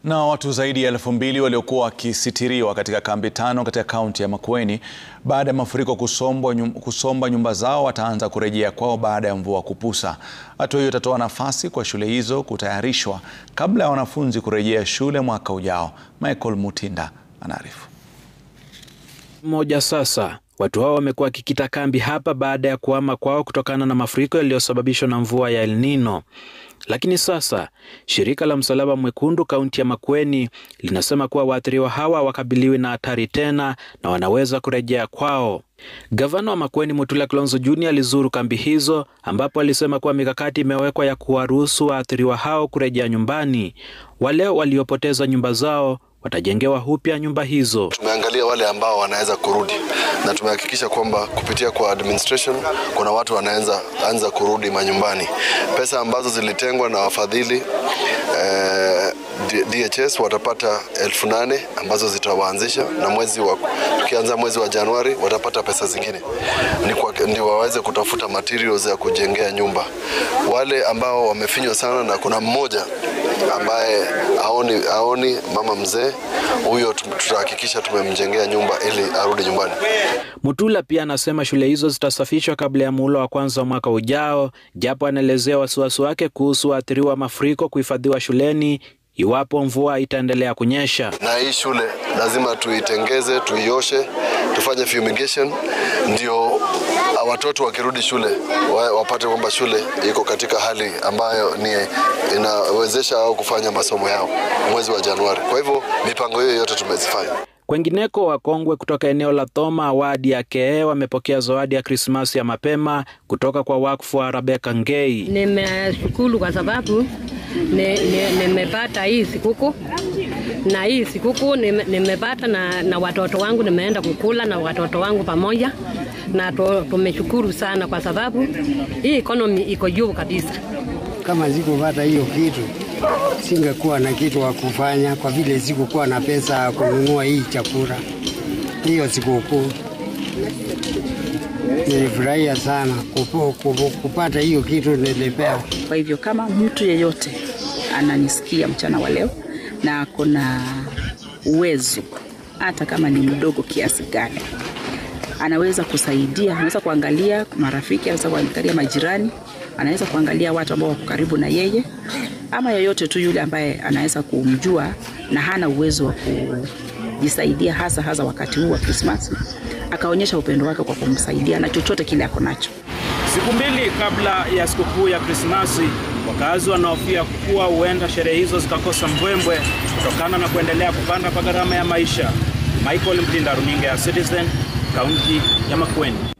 Na watu zaidi ya elfu mbili waliokuwa wakisitiriwa katika kambi tano katika kaunti ya Makueni baada ya mafuriko kusombwa nyum, kusomba nyumba zao wataanza kurejea kwao baada ya mvua kupusa. Hatua hiyo itatoa nafasi kwa shule hizo kutayarishwa kabla ya wanafunzi kurejea shule mwaka ujao. Michael Mutinda anaarifu. Moja sasa watu hao wamekuwa wakikita kambi hapa baada ya kuhama kwao kutokana na mafuriko yaliyosababishwa na mvua ya El Nino. Lakini sasa shirika la Msalaba Mwekundu kaunti ya Makueni linasema kuwa waathiriwa hawa wakabiliwi na hatari tena na wanaweza kurejea kwao. Gavana wa Makueni Mutula Kilonzo Junior alizuru kambi hizo ambapo alisema kuwa mikakati imewekwa ya kuwaruhusu waathiriwa hao kurejea nyumbani. Wale waliopoteza nyumba zao watajengewa upya nyumba hizo. Tumeangalia wale ambao wanaweza kurudi na tumehakikisha kwamba kupitia kwa administration kuna watu wanaweza anza kurudi manyumbani. Pesa ambazo zilitengwa na wafadhili eh, DHS watapata elfu nane ambazo zitawaanzisha na mwezi wa tukianza mwezi wa Januari watapata pesa zingine ndio waweze kutafuta materials ya kujengea nyumba. Wale ambao wamefinywa sana na kuna mmoja ambaye aoni, aoni mama mzee huyo, tutahakikisha tumemjengea nyumba ili arudi nyumbani. Mutula pia anasema shule hizo zitasafishwa kabla ya muhula wa kwanza wa mwaka ujao, japo anaelezea wasiwasi wake kuhusu waathiriwa wa mafuriko kuhifadhiwa shuleni iwapo mvua itaendelea kunyesha. Na hii shule lazima tuitengeze, tuioshe, tufanye fumigation, ndio watoto wakirudi shule wapate kwamba shule iko katika hali ambayo ni inawezesha au kufanya masomo yao mwezi wa Januari. Kwa hivyo mipango hiyo yote tumezifanya. Kwengineko, wakongwe kutoka eneo la Thoma wadi ya Kee wamepokea zawadi ya Krismasi ya mapema kutoka kwa wakfu wa Rebecca Ngei. Nimeshukuru kwa sababu nimepata hii sikukuu na hii sikukuu nimepata na, na watoto wangu, nimeenda kukula na watoto wangu pamoja na tumeshukuru sana kwa sababu hii economy iko juu kabisa. Kama sikupata hiyo kitu singekuwa na kitu wa kufanya, kwa vile sikukuwa na pesa ya kununua hii chakula. Hiyo sikukuu nilifurahia sana kupu, kupu, kupata hiyo kitu nilipewa. Kwa hivyo kama mtu yeyote ananisikia mchana wa leo na ako na uwezo hata kama ni mdogo kiasi gani, anaweza kusaidia, anaweza kuangalia marafiki, anaweza kuangalia majirani, anaweza kuangalia watu ambao wako karibu na yeye, ama yeyote tu yule ambaye anaweza kumjua na hana uwezo wa kujisaidia, hasa hasa wakati huu wa Krismasi, akaonyesha upendo wake kwa kumsaidia na chochote kile ako nacho. Siku mbili kabla ya sikukuu ya Krismasi, wakazi wanahofia kuwa huenda sherehe hizo zikakosa mbwembwe kutokana na kuendelea kupanda kwa gharama ya maisha. Michael Mtinda, runinga ya Citizen, kaunti ya Makueni.